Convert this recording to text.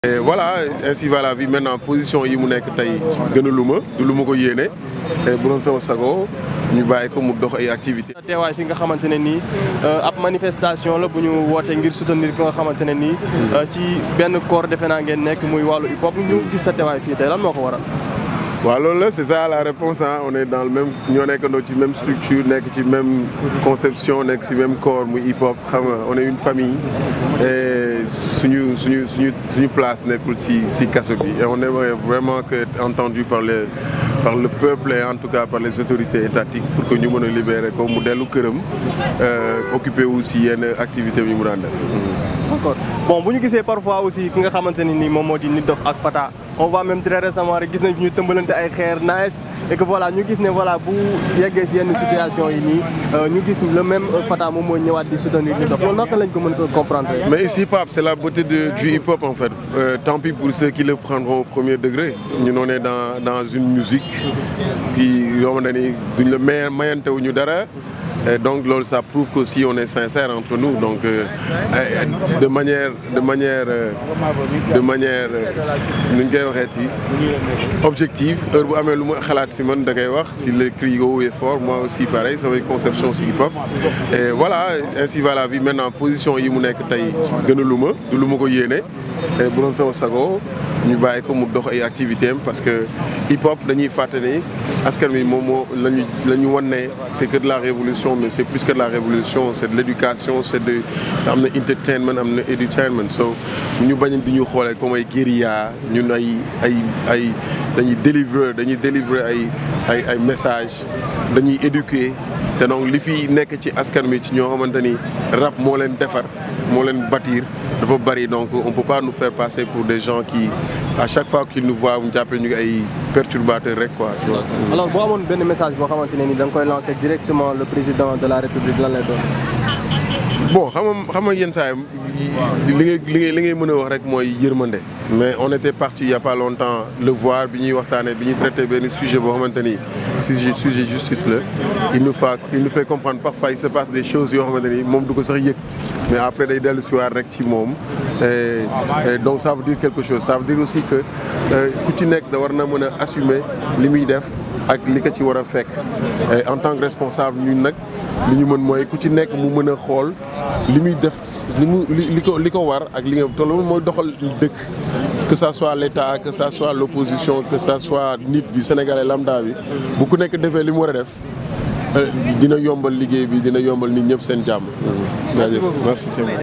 et voilà ainsi va la vie maintenant position yi mu nekk tey gënalu ma du lu ma ko yéene bu doon sama sago ñu bàyyi ko mu dox ay activités. teewaay fi nga xamante ne nii ab manifestation la bu ñu woote ngir soutenir ki nga xamante ne nii ci benn corps defe naa ngeen nekk muy wàllu hip hop ñu gis sa teewaay fii tey lan moo ko waral. waaw loolu la c'est ça la réponse ah on est dans le même ñoo nekkandoo ci même structure nekk ci même conception nekk ci même corps muy hip hop xam nga on est une famille et suñu suñu suñu suñu place nekkul ci ci kaso bi et on aimerait vraiment que être entendu par les par le peuple et en tout cas par les autorités étatiques pour que ñu mën a libérer ko mu dellu këram occupé wu ci yenn activité bi mu daan def. d'accord bon bu ñu gisee parfois aussi ki nga xamante ne nii moom moo di Nit Doff ak Fata on voit même très récemment rek gis nañ ñu tëmbalante ay xeer nice et que voilà ñu gis ne voilà bu yeggee si yenn situation yi nii ñu gis le même Fata moom moo ñëwaat di soutenir Nit Doff loolu naka lañ ko mën ko comprendre. mais ici hip hop c'est la beauté de du hip hop en fait euh, tant pis pour ceux qui le prendront au premier degré ñun on est dans dans une musique qui yoo xamante ni duñ la may mayante wu ñu dara. Et donc loolu ça prouve qu'aussi on est sincère entre nous donc euh, de manière de manière euh, de manière nu ñu koy waxee ci objective heure bu amee lu ma xalaat si man da koy wax si le cri haut et fort moi aussi pareil samay conception si hip hop et voilà ainsi va la vie maintenant position yi mu nekk tey gënalu ma du lu ma ko yéene bu doon sama sago ñu bàyyi ko mu dox ay activités am parce que hip hop dañuy fàttali askan wi moom moo lañu la ñu wan ne c'est que de la révolution mais c'est plus que de la révolution c'est de l'éducation c'est de am na entertainment am na edutainment so ñu bañ di ñu xoolee comme ay guérilla ñun ay ay ay dañuy délivrer dañuy délivrer ay ay ay messages dañuy éduquer te donc li fi nekk ci askan wi ci ñoo xamante ni rap moo leen defar moo leen bâtir dafa bari donc on peut pas nous faire passer pour des gens qui à chaque fois qu'ils nous voient ñu jàppee ñu ay perturbateurs rek quoi. alors boo amoon benn message boo xamante ne ni da nga koy lancer directement le président de la république lan lay doon. bon xam nga xam nga yenn saa yi li ngay li ngay li ngay mën a wax rek mooy yërmande. mais on était parti il y a pas longtemps le voir bi ñuy waxtaanee bi ñuy traité benn sujet boo xamante ni sujet sujet justice la il nous fait il nous fait comprendre parfois il se passe des choses yoo xamante ni moom du ko sax yëg mais après day dellu si waat rek ci moom et donc ça veut dire quelque chose ça veut dire aussi que ku ci nekk da war na mën a assumer li muy def ak li ko ci war a fekk en tant que responsable ñun nag li ñu mën mooy ku ci nekk mu mën a xool li muy def li mu li ko li ko war ak li nga te loolu mooy doxal dëkk que ça soit l'État que ça soit l'opposition que ça soit nit bi sénégalais lambda bi bu ku nekk defee li mu war a def dina yombal liggéey bi dina yombal nit ñëpp seen jàmm. merci beaucoup merci